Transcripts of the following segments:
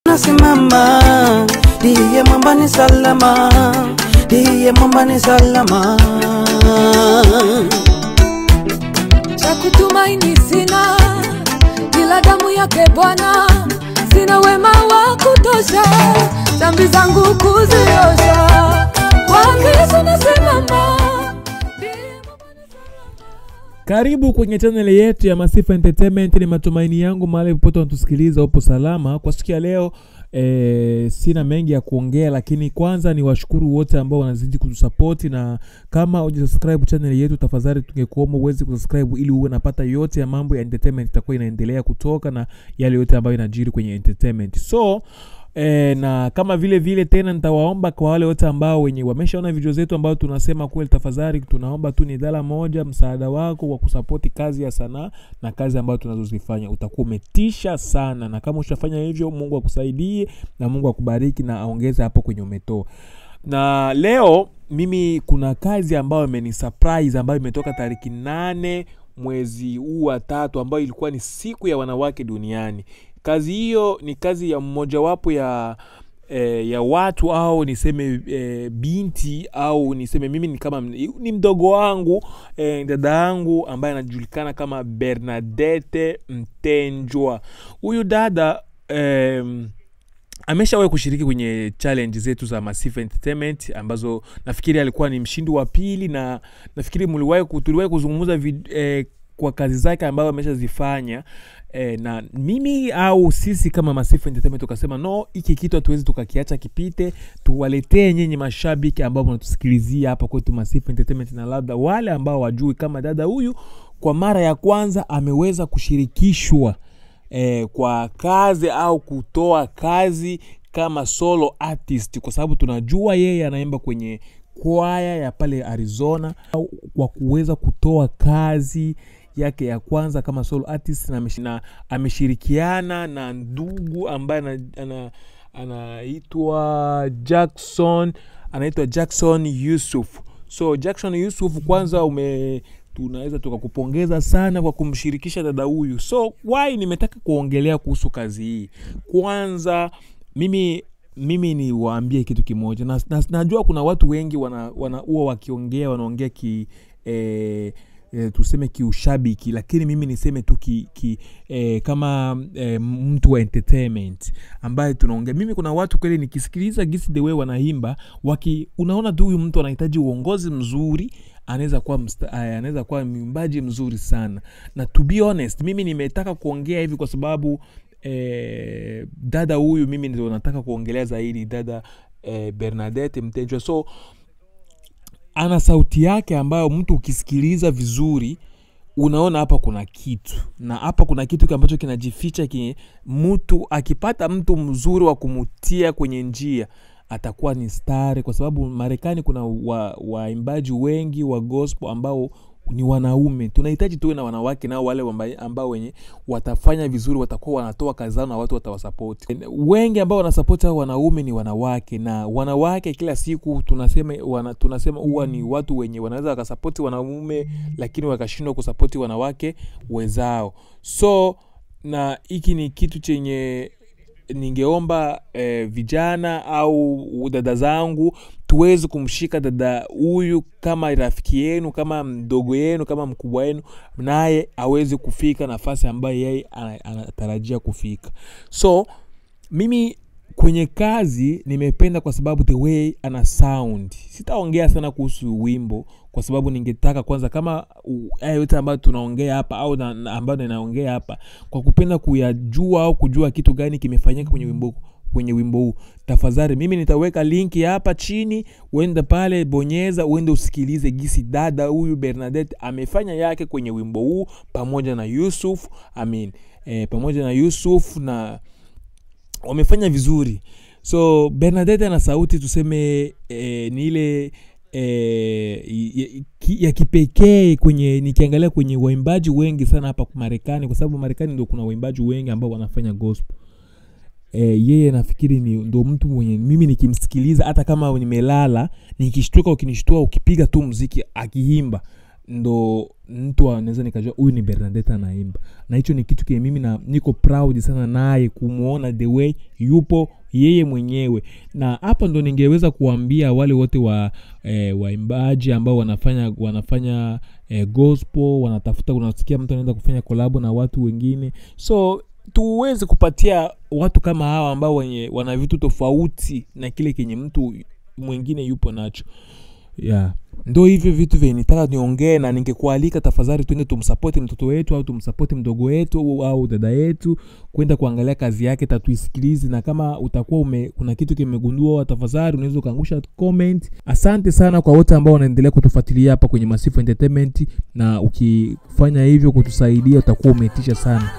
nasimama, ndiye mwamba ni salama, ndiye mwamba ni salama. cha kutumaini sina, ila damu yake Bwana. Sina wema wa kutosha, dhambi zangu kuziosha. Kwake Yesu nasimama. Karibu kwenye chaneli yetu ya Masifa Entertainment. Ni matumaini yangu mahali popote unatusikiliza upo salama. Kwa siku ya leo e, sina mengi ya kuongea, lakini kwanza ni washukuru wote ambao wanazidi kutusapoti, na kama hujasubscribe channel yetu, tafadhali tungekuomba uweze kusubscribe ili uwe napata yote ya mambo ya entertainment itakuwa inaendelea kutoka na yale yote ambayo inajiri kwenye entertainment so E, na kama vile vile tena nitawaomba kwa wale wote ambao wenye wameshaona video zetu ambao tunasema kweli, tafadhali tunaomba tu ni dhala moja msaada wako wa kusapoti kazi ya sanaa na kazi ambayo tunazozifanya, utakuwa umetisha sana, na kama ushafanya hivyo, Mungu akusaidie na Mungu akubariki na aongeze hapo kwenye umetoa. Na leo mimi kuna kazi ambayo imeni surprise ambayo imetoka tariki nane mwezi huu wa tatu ambayo ilikuwa ni siku ya wanawake duniani. Kazi hiyo ni kazi ya mmojawapo ya eh, ya watu au niseme eh, binti au niseme mimi ni kama ni mdogo wangu eh, dada yangu ambaye anajulikana kama Bernadette Mtenjwa. Huyu dada eh, ameshawahi kushiriki kwenye challenge zetu za Masifa Entertainment ambazo nafikiri alikuwa ni mshindi wa pili, na nafikiri mliwahi tuliwahi kuzungumza vid- eh, kwa kazi zake ambazo ameshazifanya eh, na mimi au sisi kama Masifa Entertainment tukasema no, hiki kitu hatuwezi tukakiacha kipite, tuwaletee nyinyi mashabiki ambao mnatusikilizia hapa kwetu Masifa Entertainment, na labda wale ambao wajui kama dada huyu kwa mara ya kwanza ameweza kushirikishwa eh, kwa kazi au kutoa kazi kama solo artist, kwa sababu tunajua yeye anaimba kwenye kwaya ya pale Arizona, au kwa kuweza kutoa kazi yake ya kwanza kama solo artist na, ameshi- na ameshirikiana na ndugu ambaye ana- ana- anaitwa Jackson anaitwa Jackson Yusuf. So Jackson Yusuf, kwanza ume tunaweza tukakupongeza sana kwa kumshirikisha dada huyu. So why nimetaka kuongelea kuhusu kazi hii. Kwanza mimi mimi ni waambie kitu kimoja na, na, najua kuna watu wengi wana, wana huwa wakiongea wanaongea ki eh, e, tuseme kiushabiki lakini mimi niseme tu ki, ki, e, kama e, mtu wa entertainment ambaye tunaongea mimi kuna watu kweli nikisikiliza gisi the way wanaimba waki unaona tu huyu mtu anahitaji uongozi mzuri anaweza kuwa msta- aya, anaweza kuwa mwimbaji mzuri sana na to be honest mimi nimetaka kuongea hivi kwa sababu eh, dada huyu mimi ndio nataka kuongelea zaidi dada eh, bernadette mtenjwa so ana sauti yake ambayo mtu ukisikiliza vizuri unaona hapa kuna kitu na hapa kuna kitu ambacho kinajificha ki mtu akipata mtu mzuri wa kumutia kwenye njia atakuwa ni stari kwa sababu marekani kuna wa- waimbaji wengi wa gospel ambao ni wanaume tunahitaji tuwe na wanawake nao wale wamba- ambao wenye watafanya vizuri watakuwa wanatoa kazi zao na watu watawasapoti wengi ambao wanasapoti hao wanaume ni wanawake na wanawake kila siku tunasema wana, tunasema huwa ni watu wenye wanaweza wakasapoti wanaume lakini wakashindwa kusapoti wanawake wenzao so na hiki ni kitu chenye ningeomba eh, vijana au dada zangu tuweze kumshika dada huyu kama rafiki yenu kama mdogo yenu kama mkubwa wenu naye aweze kufika nafasi ambayo yeye ana- anatarajia kufika so mimi kwenye kazi nimependa kwa sababu the way ana sound sitaongea sana kuhusu wimbo kwa sababu ningetaka kwanza kama u- haya yote ambayo tunaongea hapa au na, na ambayo ninaongea hapa kwa kupenda kuyajua au kujua kitu gani kimefanyika kwenye wimbo kwenye wimbo huu tafadhali mimi nitaweka linki hapa chini uende pale bonyeza uende usikilize gisi dada huyu bernadette amefanya yake kwenye wimbo huu pamoja na yusuf amin e, pamoja na yusuf na wamefanya vizuri so bernadette ana sauti tuseme eh, ni ile eh, ya, ki- ya kipekee kwenye nikiangalia kwenye waimbaji wengi sana hapa marekani kwa sababu marekani ndo kuna waimbaji wengi ambao wanafanya gospel e, yeye nafikiri ni ndo mtu mwenye mimi nikimsikiliza hata kama nimelala nikishtuka ukinishtua ukipiga tu mziki akiimba ndo mtu anaweza nikajua huyu ni bernadette anaimba na hicho ni kitu kile mimi na niko proud sana naye kumwona the way yupo yeye mwenyewe na hapa ndo ningeweza kuambia wale wote wa eh, waimbaji ambao wanafanya wanafanya eh, gospel wanatafuta unasikia mtu anaenda kufanya kolabo na watu wengine so tuweze kupatia watu kama hawa ambao wenye wana vitu tofauti na kile kenye mtu mwingine yupo nacho yeah ndo hivyo vitu vyenye nitaka niongee na ningekualika tafadhali twende tumsapoti mtoto wetu au tumsapoti mdogo wetu au- au dada yetu kwenda kuangalia kazi yake tatuisikilizi na kama utakuwa ume, kuna kitu kimegundua tafadhali unaweza ukaangusha comment asante sana kwa wote ambao wanaendelea kutufuatilia hapa kwenye masifu entertainment na ukifanya hivyo kutusaidia utakuwa umeitisha sana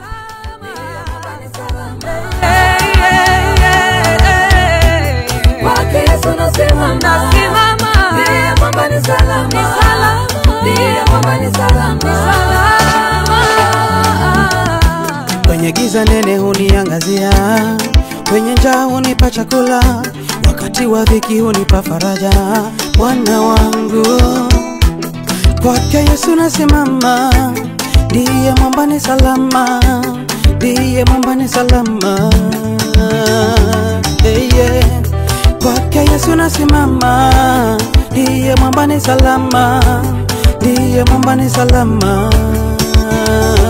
Kwake Yesu nasimama. Ndiye mwamba ni salama. Ndiye mwamba ni salama. kwenye giza nene huniangazia, kwenye njaa hunipa chakula, wakati wa dhiki hunipa faraja. Bwana wangu, kwake Yesu nasimama, ndiye mwamba ni salama, ndiye mwamba ni salama. Hey, yeah. Kwake Yesu nasimama, ndiye mwamba ni salama, ndiye mwamba ni salama.